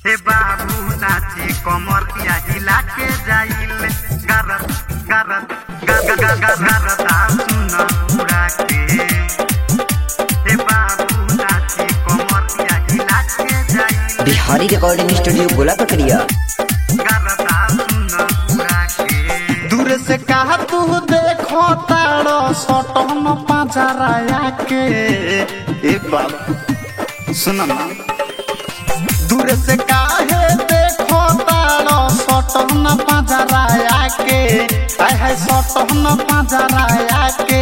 हे बाबू नाची कमरिया हिला के जाइल गरत गरत गरत गरत सुन उड़ा के हे बाबू नाची कमरिया हिला के जाइल बिहारी रिकॉर्डिंग स्टूडियो गोला पकड़िया गरत सुन उड़ा के दूर से कहा तू देखो तारो सटन पाजराया के ए बाबू सुन ना दूर से काहे देखो तारो सटन पाजराया के आय हाय सटन पाजराया के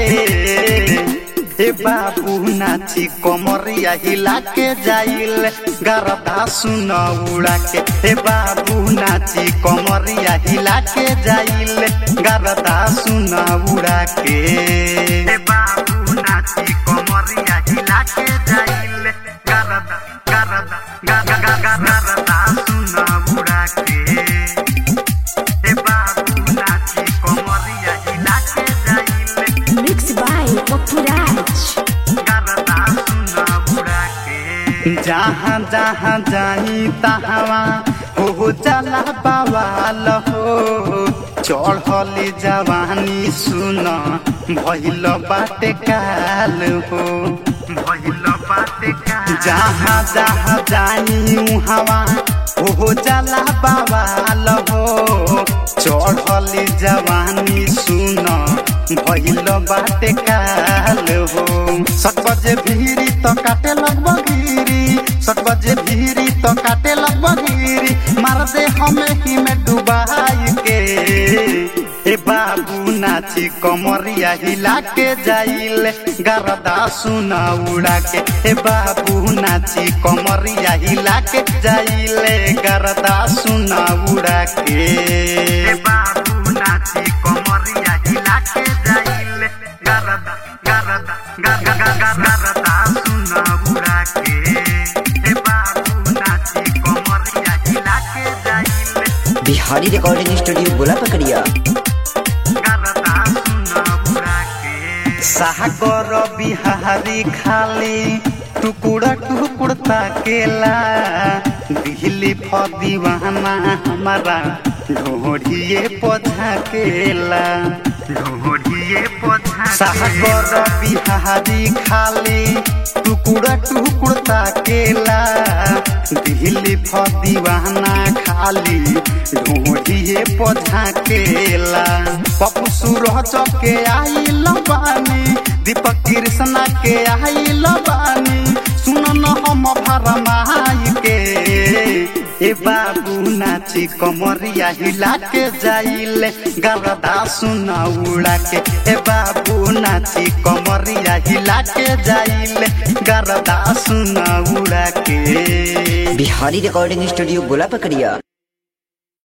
ए बाबू नाची कमरिया हिला के जाइल गरदा सुन उड़ा के ए बाबू नाची कमरिया हिला के जाइल गरदा सुन उड़ा के हे बाबू नाची कमरिया हिला के जाइल गरत गरत गरत गरत सुन उड़ा के हे बाबू नाची कमरिया हिला के जाइल Mixed by Popuraj. गरत सुन उड़ा के जहाँ जहाँ जाई तहवा हो चला बवाल हो चढ़ली जवानी सुन भइल बाटे काल हो भइल बाटे का जहाँ जहाँ जाई हवा हो चला बवाल हो चढ़ली जवानी सुन भइल बाटे काल हो सट बजे भीरी तो काटे लगभग गिरी सट बजे भीरी तो काटे लगभग गिरी मार दे हमें ही में डुबाई के ए बाबू नाची कमरिया हिला के जाइल गरदा सुना उड़ा के ए बाबू नाची कमरिया हिला के जाइल गरदा सुना उड़ा के हे बाबू नाची कमरिया हिला के जाइल गरत गरत गरत गरत सुन उड़ा के हे बाबू नाची कमरिया हिला के जाइल बिहारी रिकॉर्डिंग स्टूडियो गोला पकड़िया गरत सुन उड़ा के सागर बिहारी खाली टुकुड़ा टुकुड़ ताकेला दिल्ली फदीवाना हमारा ढोढ़िए पझाकेला ढोढ़िए पोछा सागर बिहारी खाली टुकुड़ा टुकुड़ ताकेला दिल्ली फदीवाना खाली ढोढ़िए पझाकेला पप्पू सूरज के आई बानी दीपक कृष्णा के आई बानी सुन न हम भरमाई के ए बाबू नाची कमरिया हिला के जाइल गरदा सुन उड़ा के ए बाबू नाची कमरिया हिला के जाइल गरदा सुन उड़ा के बिहारी रिकॉर्डिंग स्टूडियो गोला पकड़िया